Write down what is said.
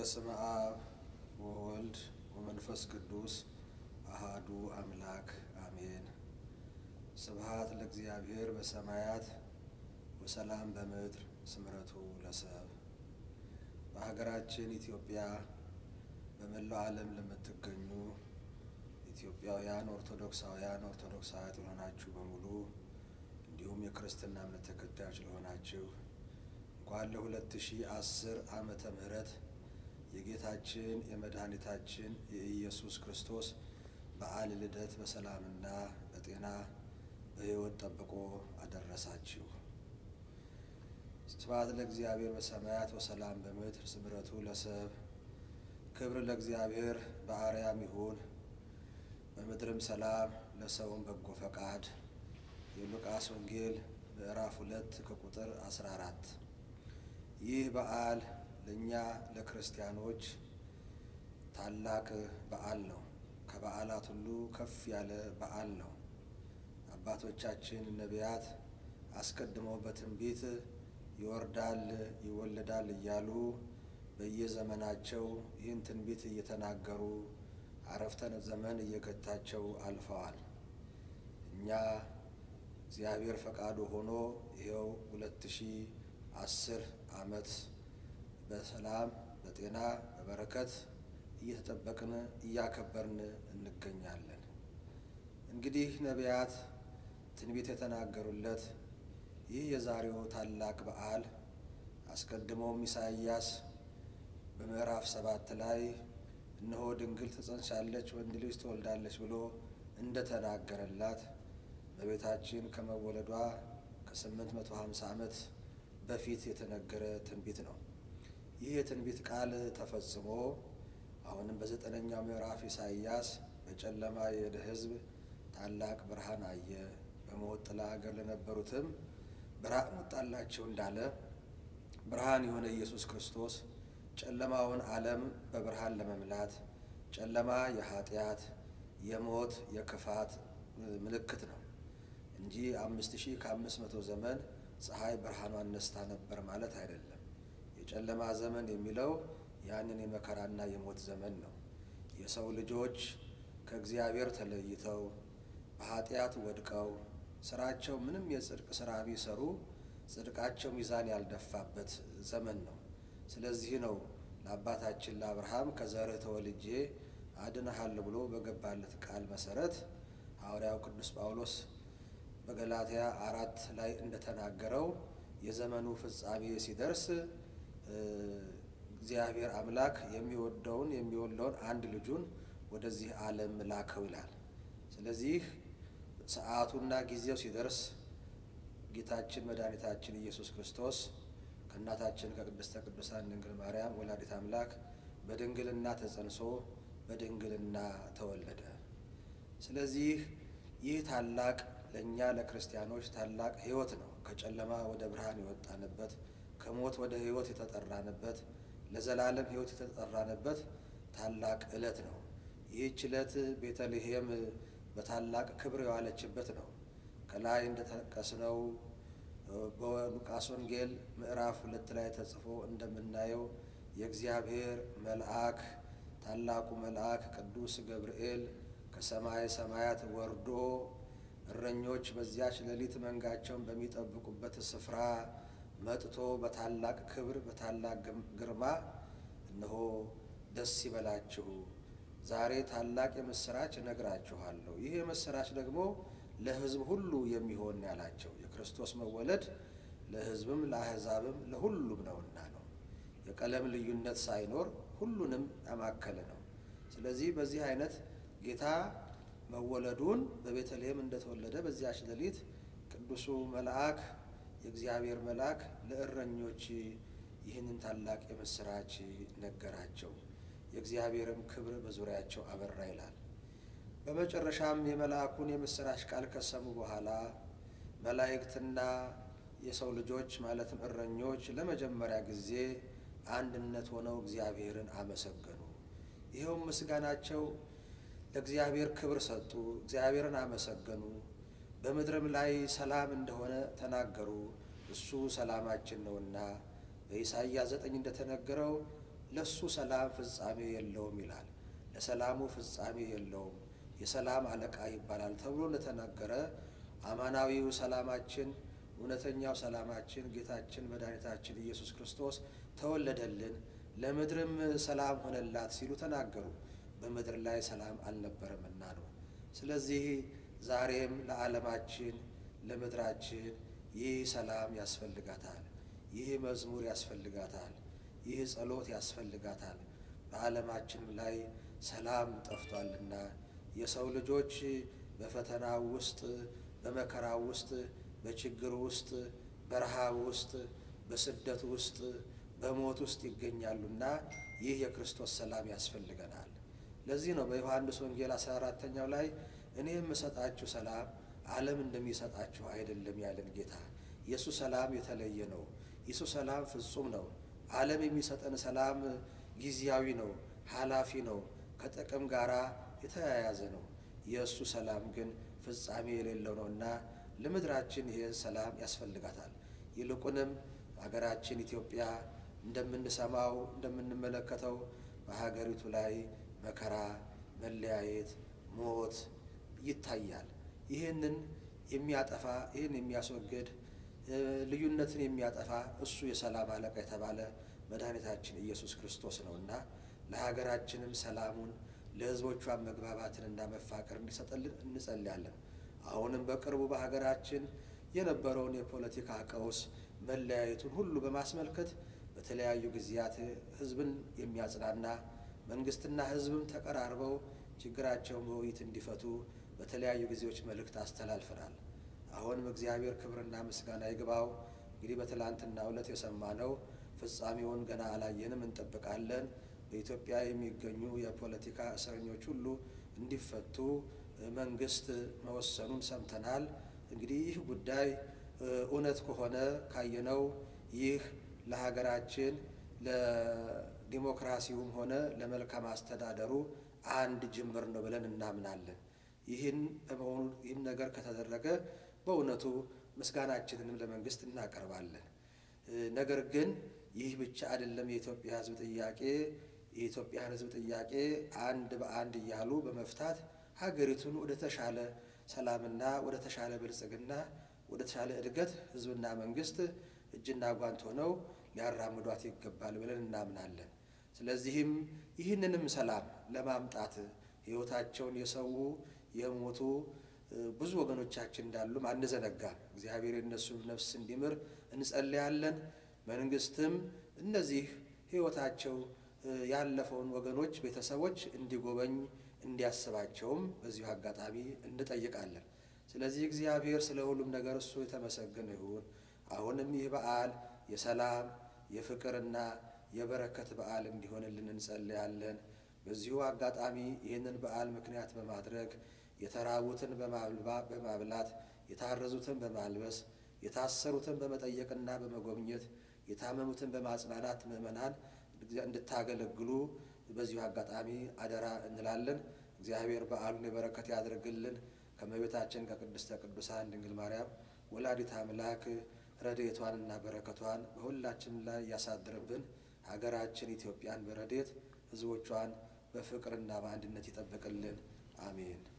በስመ አብ ወወልድ ወመንፈስ ቅዱስ አሃዱ አምላክ አሜን። ስብሃት ለእግዚአብሔር በሰማያት ወሰላም በምድር ስምረቱ ለሰብ። በሀገራችን ኢትዮጵያ በመላው ዓለም ለምትገኙ ኢትዮጵያውያን ኦርቶዶክሳውያን ኦርቶዶክሳውያት ለሆናችሁ በሙሉ እንዲሁም የክርስትና እምነት ተከታዮች ለሆናችሁ እንኳን ለሁለት ሺህ አስር ዓመተ ምህረት የጌታችን የመድኃኒታችን የኢየሱስ ክርስቶስ በዓል ልደት በሰላምና በጤና በሕይወት ጠብቆ አደረሳችሁ። ስብሐት ለእግዚአብሔር በሰማያት ወሰላም በምድር ስምረቱ ለሰብ። ክብር ለእግዚአብሔር በአርያም ይሁን በምድርም ሰላም ለሰውም በጎ ፈቃድ። የሉቃስ ወንጌል ምዕራፍ ሁለት ከቁጥር አስራ አራት ይህ በዓል ለእኛ ለክርስቲያኖች ታላቅ በዓል ነው። ከበዓላት ሁሉ ከፍ ያለ በዓል ነው። አባቶቻችን ነቢያት አስቀድመው በትንቢት ይወርዳል ይወለዳል እያሉ በየዘመናቸው ይህን ትንቢት እየተናገሩ አረፍተ ዘመን እየገታቸው አልፈዋል። እኛ እግዚአብሔር ፈቃዱ ሆኖ ይኸው ሁለት ሺህ አስር ዓመት በሰላም በጤና በበረከት እየተጠበቅን እያከበርን እንገኛለን። እንግዲህ ነቢያት ትንቢት የተናገሩለት ይህ የዛሬው ታላቅ በዓል አስቀድሞም ኢሳይያስ በምዕራፍ ሰባት ላይ እነሆ ድንግል ትጸንሳለች፣ ወንድ ልጅ ትወልዳለች ብሎ እንደተናገረላት በቤታችን ከመወለዷ ከስምንት መቶ ሀምሳ ዓመት በፊት የተነገረ ትንቢት ነው። ይህ የትንቢት ቃል ተፈጽሞ አሁንም በዘጠነኛው ምዕራፍ ኢሳይያስ በጨለማ የሄደ ሕዝብ ታላቅ ብርሃን አየ፣ በሞት ጥላ አገር ለነበሩትም ብርሃን ወጣላቸው እንዳለ ብርሃን የሆነ ኢየሱስ ክርስቶስ ጨለማውን ዓለም በብርሃን ለመምላት ጨለማ የኃጢአት የሞት የክፋት ምልክት ነው እንጂ አምስት ሺህ ከአምስት መቶ ዘመን ፀሐይ ብርሃኗን ነስታ ነበር ማለት አይደለም። የጨለማ ዘመን የሚለው ያንን የመከራና የሞት ዘመን ነው። የሰው ልጆች ከእግዚአብሔር ተለይተው በኃጢአት ወድቀው ስራቸው ምንም የጽድቅ ስራ ቢሰሩ ጽድቃቸው ሚዛን ያልደፋበት ዘመን ነው። ስለዚህ ነው ለአባታችን ለአብርሃም ከዘርህ ተወልጄ አድንሃለሁ ብሎ በገባለት ቃል መሰረት ሐዋርያው ቅዱስ ጳውሎስ በገላትያ አራት ላይ እንደተናገረው የዘመኑ ፍጻሜ ሲደርስ እግዚአብሔር አምላክ የሚወደውን የሚወልደውን አንድ ልጁን ወደዚህ ዓለም ላከው ይላል። ስለዚህ ሰዓቱና ጊዜው ሲደርስ ጌታችን መድኃኒታችን ኢየሱስ ክርስቶስ ከእናታችን ከቅድስተ ቅዱሳን ድንግል ማርያም ወላዲት አምላክ በድንግልና ተጸንሶ በድንግልና ተወለደ። ስለዚህ ይህ ታላቅ ለእኛ ለክርስቲያኖች ታላቅ ሕይወት ነው። ከጨለማ ወደ ብርሃን የወጣንበት፣ ከሞት ወደ ሕይወት የተጠራንበት፣ ለዘላለም ሕይወት የተጠራንበት ታላቅ ዕለት ነው። ይህች ዕለት ቤተልሔም በታላቅ ክብር የዋለችበት ነው። ከላይ እንደተጠቀስነው በሉቃስ ወንጌል ምዕራፍ ሁለት ላይ ተጽፎ እንደምናየው የእግዚአብሔር መልአክ ታላቁ መልአክ ቅዱስ ገብርኤል ከሰማይ ሰማያት ወርዶ እረኞች በዚያች ሌሊት መንጋቸውን በሚጠብቁበት ስፍራ መጥቶ በታላቅ ክብር በታላቅ ግርማ እነሆ ደስ ይበላችሁ፣ ዛሬ ታላቅ የምስራች እነግራችኋለሁ። ይህ የምስራች ደግሞ ለሕዝብ ሁሉ የሚሆን ያላቸው የክርስቶስ መወለድ ለሕዝብም ለአሕዛብም ለሁሉም ነውና ነው። የቀለም ልዩነት ሳይኖር ሁሉንም ያማከለ ነው። ስለዚህ በዚህ አይነት ጌታ መወለዱን በቤተልሔም እንደተወለደ በዚያች ሌሊት ቅዱሱ መልአክ የእግዚአብሔር መልአክ ለእረኞች ይህንን ታላቅ የምስራች ነገራቸው። የእግዚአብሔርም ክብር በዙሪያቸው አበራ ይላል። በመጨረሻም የመልአኩን የምስራች ቃል ከሰሙ በኋላ መላእክትና የሰው ልጆች ማለትም እረኞች ለመጀመሪያ ጊዜ አንድነት ሆነው እግዚአብሔርን አመሰገኑ። ይኸውም ምስጋናቸው ለእግዚአብሔር ክብር ሰጡ፣ እግዚአብሔርን አመሰገኑ። በምድርም ላይ ሰላም እንደሆነ ተናገሩ። እሱ ሰላማችን ነውና በኢሳይያስ ዘጠኝ እንደተነገረው ለሱ ሰላም ፍጻሜ የለውም ይላል። ለሰላሙ ፍጻሜ የለውም፣ የሰላም አለቃ ይባላል ተብሎ እንደተነገረ አማናዊው ሰላማችን እውነተኛው ሰላማችን ጌታችን መድኃኒታችን ኢየሱስ ክርስቶስ ተወለደልን፣ ለምድርም ሰላም ሆነላት ሲሉ ተናገሩ። በምድር ላይ ሰላም አልነበረምና ነው። ስለዚህ ዛሬም ለዓለማችን ለምድራችን ይህ ሰላም ያስፈልጋታል። ይህ መዝሙር ያስፈልጋታል። ይህ ጸሎት ያስፈልጋታል። በዓለማችንም ላይ ሰላም ጠፍቷልና የሰው ልጆች በፈተናው ውስጥ በመከራው ውስጥ በችግር ውስጥ በረሃብ ውስጥ በስደት ውስጥ በሞት ውስጥ ይገኛሉና ይህ የክርስቶስ ሰላም ያስፈልገናል። ለዚህ ነው በዮሐንስ ወንጌል 14ተኛው ላይ እኔ የምሰጣችሁ ሰላም ዓለም እንደሚሰጣችሁ አይደለም ያለን ጌታ። የእሱ ሰላም የተለየ ነው። የእሱ ሰላም ፍጹም ነው። ዓለም የሚሰጠን ሰላም ጊዜያዊ ነው፣ ኃላፊ ነው፣ ከጥቅም ጋር የተያያዘ ነው። የእሱ ሰላም ግን ፍጻሜ የሌለው ነውና ለምድራችን ይህ ሰላም ያስፈልጋታል። ይልቁንም ሀገራችን ኢትዮጵያ እንደምንሰማው እንደምንመለከተው በሀገሪቱ ላይ መከራ፣ መለያየት፣ ሞት ይታያል። ይህንን የሚያጠፋ ይህን የሚያስወግድ ልዩነትን የሚያጠፋ እሱ የሰላም አለቃ የተባለ መድኃኒታችን ኢየሱስ ክርስቶስ ነውና ለሀገራችንም ሰላሙን ለሕዝቦቿን መግባባትንና መፋቀር እንዲሰጠልን እንጸልያለን። አሁንም በቅርቡ በሀገራችን የነበረውን የፖለቲካ ቀውስ መለያየቱን ሁሉ በማስመልከት በተለያዩ ጊዜያት ሕዝብን የሚያጽናና መንግስትና ሕዝብም ተቀራርበው ችግራቸውን በውይይት እንዲፈቱ በተለያዩ ጊዜዎች መልእክት አስተላልፈናል። አሁንም እግዚአብሔር ክብርና ምስጋና ይግባው። እንግዲህ በትላንትናው ዕለት የሰማነው ፍጻሜውን ገና አላየንም፣ እንጠብቃለን። በኢትዮጵያ የሚገኙ የፖለቲካ እስረኞች ሁሉ እንዲፈቱ መንግስት መወሰኑን ሰምተናል። እንግዲህ ይህ ጉዳይ እውነት ከሆነ ካየነው ይህ ለሀገራችን ለዲሞክራሲውም ሆነ ለመልካም አስተዳደሩ አንድ ጅምር ነው ብለን እናምናለን። ይህን በመሆኑ ይህን ነገር ከተደረገ በእውነቱ ምስጋናችንንም ለመንግስት እናቀርባለን። ነገር ግን ይህ ብቻ አይደለም። የኢትዮጵያ ሕዝብ ጥያቄ የኢትዮጵያን ሕዝብ ጥያቄ አንድ በአንድ እያሉ በመፍታት ሀገሪቱን ወደ ተሻለ ሰላምና ወደ ተሻለ ብልጽግና ወደ ተሻለ እድገት ሕዝብና መንግስት እጅና ጓንት ሆነው ሊያራምዷት ይገባል ብለን እናምናለን። ስለዚህም ይህንንም ሰላም ለማምጣት ሕይወታቸውን የሰው የሞቱ ብዙ ወገኖቻችን እንዳሉም አንዘነጋም። እግዚአብሔር የእነሱን ነፍስ እንዲምር እንጸልያለን። መንግስትም እነዚህ ሕይወታቸው ያለፈውን ወገኖች ቤተሰቦች እንዲጎበኝ እንዲያስባቸውም በዚሁ አጋጣሚ እንጠይቃለን። ስለዚህ እግዚአብሔር ስለ ሁሉም ነገር እሱ የተመሰገነ ይሁን። አሁንም ይህ በዓል የሰላም የፍቅርና የበረከት በዓል እንዲሆንልን እንጸልያለን። በዚሁ አጋጣሚ ይህንን በዓል ምክንያት በማድረግ የተራቡትን በማብላት የታረዙትን በማልበስ የታሰሩትን በመጠየቅና በመጎብኘት የታመሙትን በማጽናናት ምዕመናን እንድታገለግሉ በዚሁ አጋጣሚ አደራ እንላለን። እግዚአብሔር በዓሉን የበረከት ያድርግልን። ከእመቤታችን ከቅድስተ ቅዱሳን ድንግል ማርያም ወላዲት አምላክ ረድኤቷንና በረከቷን በሁላችንም ላይ ያሳድርብን። ሀገራችን ኢትዮጵያን በረድኤት ሕዝቦቿን በፍቅርና በአንድነት ይጠብቅልን። አሜን።